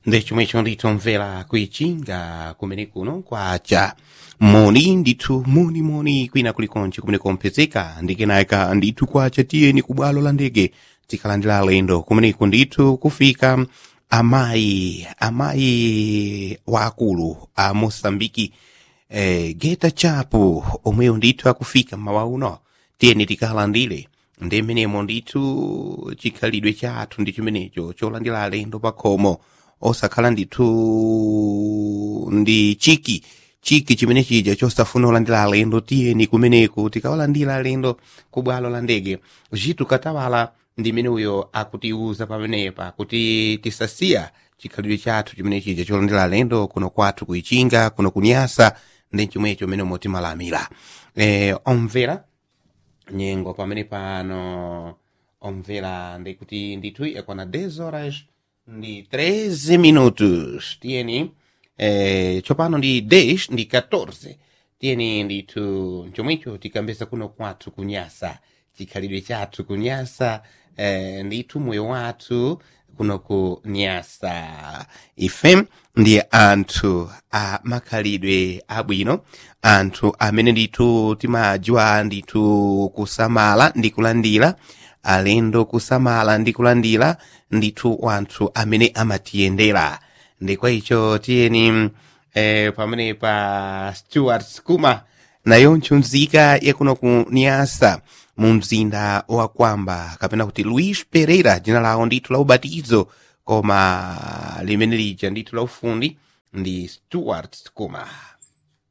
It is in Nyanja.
ndechomwe icho nditomvera kuichinga kumene kuno kwacha moni ndithu moni moni kwina kulikonse kumene kompezeka ndikenaka ndithu kwacha tiyeni ku bwalo la ndege tikalandira alendo kumeneko ndithu kufika amayi amayi waakulu a mosambiki eh, geta chapo omweyo ndithu akufika mmawa uno tiyeni tikalandire ndi mmenemo ndithu chikhalidwe chathu ndi chimenecho cholandira alendo pa khomo osakhala ndithu ndi chiki chiki chimene chija chosafuna olandira alendo tiyeni kumeneko tikawalandira alendo ku bwalo la ndege chitu katawala ndi mene uyo akutiuza pamenepa kuti tisasiya chikhalidwe chathu chimene chija cholandira alendo kuno kwathu kuichinga kuno kunyasa ndi chomwecho mene moti malamira e, omvera nyengo pamene pano omvera ndikuti ndithu yakwana 10 horas ndi 13 minutos tiyeni eh, tsopano ndi 10 ndi 14 tiyeni ndithu chomwecho tikambesa kuno kwathu kunyasa chikhalidwe chathu kunyasa eh, ndithu moyo wathu kuno ku nyasa ife ndi anthu a makhalidwe abwino anthu amene ndithu timadziwa ndithu kusamala ndi kulandira alendo kusamala ndi kulandira ndithu anthu amene amatiyendera ndi kwa icho tiyeni eh, pamene pa stuart skuma nayonso nzika yakuno ku niasa mu mzinda wa kwamba kapena kuti luis pereira dzina lawo ndithu la ubatizo koma limene lija ndithu la ufundi ndi stuart skuma